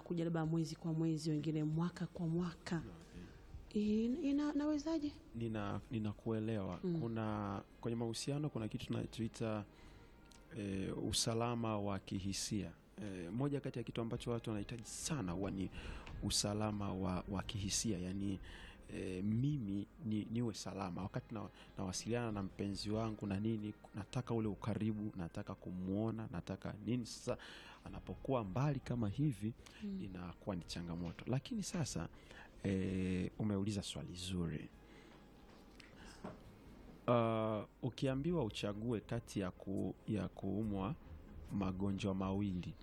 zinakuja labda mwezi kwa mwezi, wengine mwaka kwa mwaka. Ina, ina, nawezaje? nina ninakuelewa kuna kwenye mahusiano kuna kitu tunachoita e, usalama wa kihisia e, moja kati ya kitu ambacho watu wanahitaji sana huwa ni usalama wa, wa kihisia yani e, mimi ni, niwe salama wakati na, nawasiliana na mpenzi wangu na nini nataka ule ukaribu nataka kumwona nataka nini sasa anapokuwa mbali kama hivi inakuwa ni changamoto lakini sasa e, umeuliza swali zuri Uh, ukiambiwa uchague kati ya, ku, ya kuumwa magonjwa mawili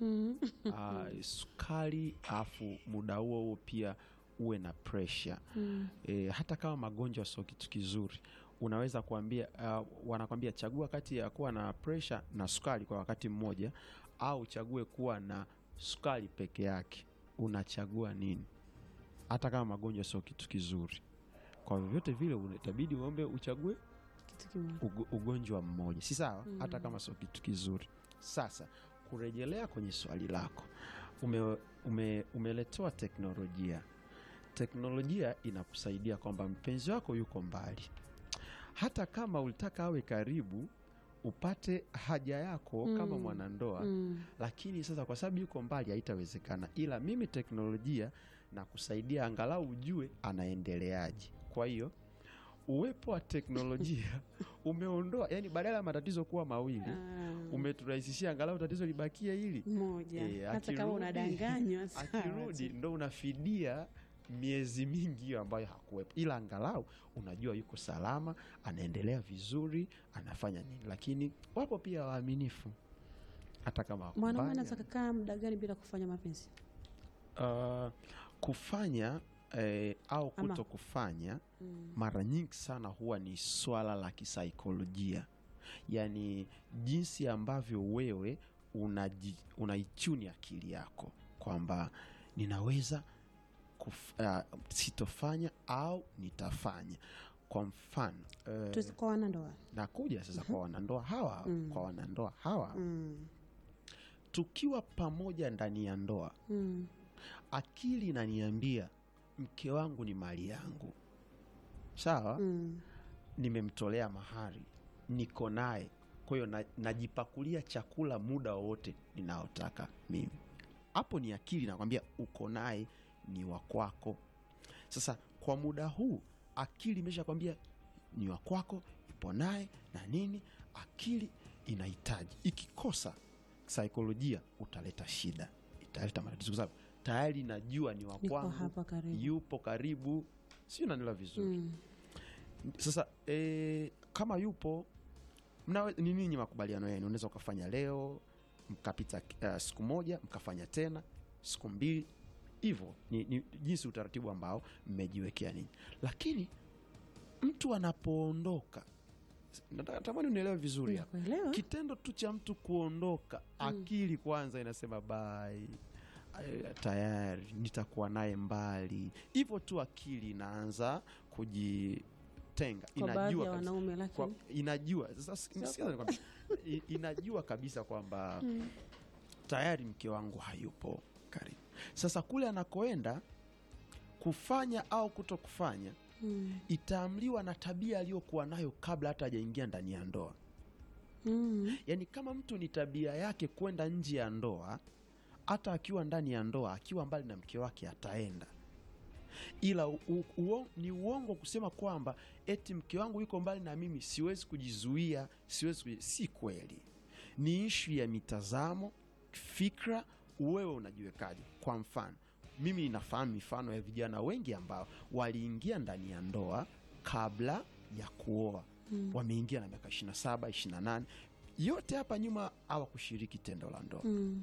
uh, sukari afu muda huo huo pia uwe na presha e, hata kama magonjwa sio kitu kizuri unaweza kuambia uh, wanakwambia chagua kati ya kuwa na presha na sukari kwa wakati mmoja au uchague kuwa na sukari peke yake unachagua nini hata kama magonjwa sio kitu kizuri kwa vyovyote vile itabidi uombe uchague Kitu kimoja. ugo- ugonjwa mmoja si sawa hata kama sio kitu kizuri sasa kurejelea kwenye swali lako ume, ume, umeletewa teknolojia teknolojia inakusaidia kwamba mpenzi wako yuko mbali hata kama ulitaka awe karibu upate haja yako kama mwanandoa Mm. lakini sasa kwa sababu yuko mbali haitawezekana ila mimi teknolojia na kusaidia angalau ujue anaendeleaje kwa hiyo uwepo wa teknolojia umeondoa yani badala ya matatizo kuwa mawili Ah, umeturahisishia angalau tatizo libakie hili moja Eh, hata kama akirudi- unadanganywa sawa akirudi tu. ndo unafidia miezi mingi hiyo ambayo hakuwepo ila angalau unajua yuko salama anaendelea vizuri anafanya nini lakini wapo pia waaminifu hata kama wako mwanaume mbali, anaweza kukaa muda gani bila kufanya mapenzi? uh, kufanya eh, au Ama- kuto kufanya mara nyingi sana huwa ni swala la kisaikolojia yaani jinsi ambavyo wewe unaji- unaichuni akili yako kwamba ninaweza kuf, uh, sitofanya au nitafanya kwa mfano eh, Tusi- kwa wanandoa nakuja sasa kwa wanandoa hawa kwa wanandoa hawa mm. tukiwa pamoja ndani ya ndoa Mm. akili inaniambia mke wangu ni mali yangu sawa Mm. nimemtolea mahari niko naye kwa hiyo na- najipakulia chakula muda wowote ninaotaka mimi hapo ni akili nakwambia uko naye ni wa kwako sasa kwa muda huu akili imesha kwambia ni wa kwako ipo naye na nini akili inahitaji ikikosa saikolojia utaleta shida italeta matatizo kwa sababu tayari najua ni wa Niko kwangu hapa karibu. yupo karibu sio nanila vizuri Mm. sasa e, kama yupo mnawe, ni ninyi makubaliano yenu unaweza ukafanya leo mkapita uh, siku moja mkafanya tena siku mbili hivyo ni, ni jinsi utaratibu ambao mmejiwekea ninyi lakini mtu anapoondoka nataka- natamani unielewe vizuri hapa Nakuelewa. kitendo tu cha mtu kuondoka akili kwanza inasema bai eh, tayari nitakuwa naye mbali hivyo tu akili inaanza kujitenga Kwa baadhi inajua ya kabisa, wanaume kwa, lakini inajua sasa sikiza nikwambie, i- inajua kabisa kwamba tayari mke wangu hayupo karibu sasa kule anakoenda kufanya au kuto kufanya mm. itaamliwa na tabia aliyokuwa nayo kabla hata hajaingia ndani ya ndoa Mm. yaani kama mtu ni tabia yake kwenda nje ya ndoa hata akiwa ndani ya ndoa akiwa mbali na mke wake ataenda ila u, u, uo, ni uongo kusema kwamba eti mke wangu yuko mbali na mimi siwezi kujizuia siwezi kuji... si kweli ni ishu ya mitazamo fikra wewe unajiwekaje kwa mfano mimi ninafahamu mifano ya vijana wengi ambao waliingia ndani ya ndoa kabla ya kuoa mm. wameingia na miaka 27 28 yote hapa nyuma hawakushiriki tendo la ndoa Mm.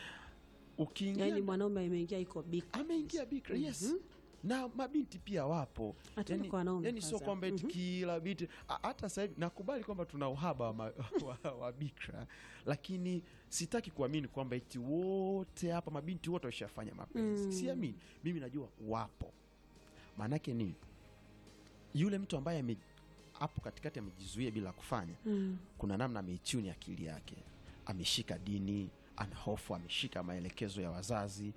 ukiingia Yaani mwanaume ameingia iko big ameingia bikra yes na mabinti pia wapo Hata kwa wanaume yani sio kwanza. kwamba eti kila binti a- hata sasa hivi nakubali kwamba tuna uhaba wa, ma- wa, wa bikra lakini sitaki kuamini kwamba eti wote hapa mabinti wote washafanya mapenzi siamini mimi najua wapo maanake ni yule mtu ambaye ame hapo katikati amejizuia bila kufanya mm. kuna namna ameichuni akili yake ameshika dini ana hofu ameshika maelekezo ya wazazi